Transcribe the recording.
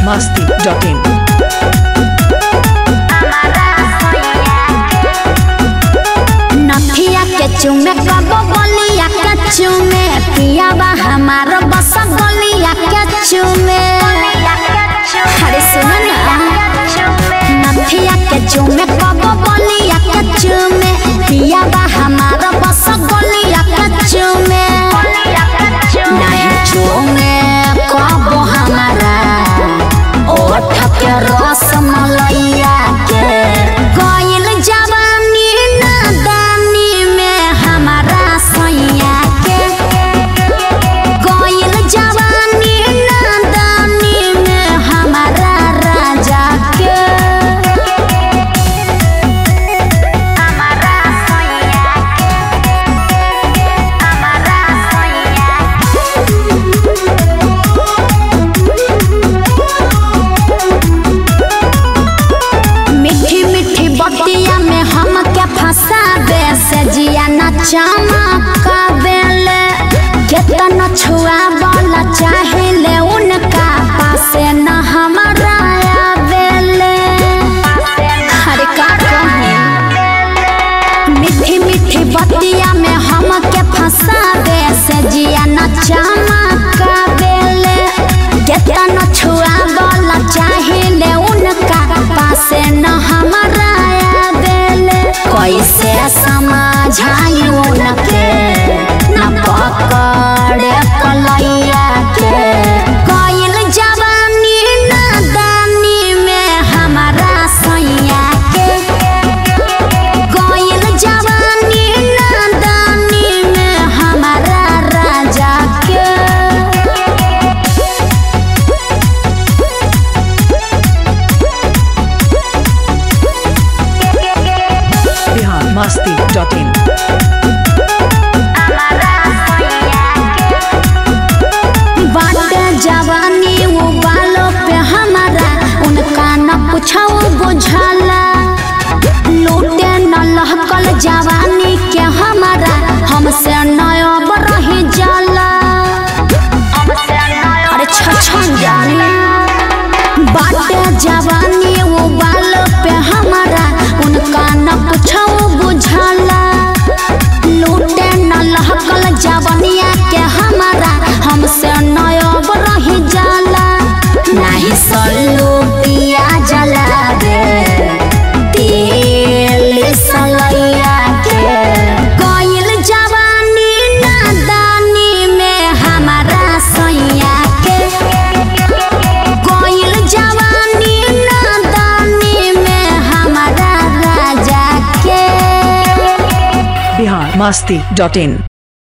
masti.in. नथिया के चुमे कब बलिया के चुमे पियावा हमार बस गलिया के चुमे अरे सुन ना नथिया के चुमे कब बलिया के चुमे पियावा हमार बस गलिया के चुमे नहीं चुमे कब हमारा ओठ के रस मलैया के गइल जवानी नादानी में हमारा सैया के गइल जवानी नादानी में हमारा राजा के हमारा सैया के हमारा सैया मीठी मीठी बतिया में हम क्या फंसाबे से जिया न चमकाबेले केतना छुआ वाला चाहिले उनका पासे न हमारा आवेले अरे का कहूं मीठी मीठी बतिया में हम के फंसाबे से जिया न चमकाबेले केतना छुआ वाला चाहिले उनका पासे न हमारा आवेले कैसे समझाई उनके न पकड़े कलैया के कइल जवानी नादानी में हमारा सैया के गइल जवानी नादानी में हमारा राजा के Bihar masti.in. बाटे जवानी वो बालों पे हमारा उनका न पूछो बुझाला लूटे न लहकल जवानी के हमारा हमसे नयब रही जाला अरे छछन जानी बाटे जवानी वो बालों पे हमारा उनका न पूछो बुझाला लूटे न लहकल जवनिया के हमारा हमसे नयब रही जाला नाही सल्लू पिया जला दे तेल सलैया के गइल जवानी नादानी में हमारा सैया के गइल जवानी नादानी में हमारा राजा के Bihar masti.in.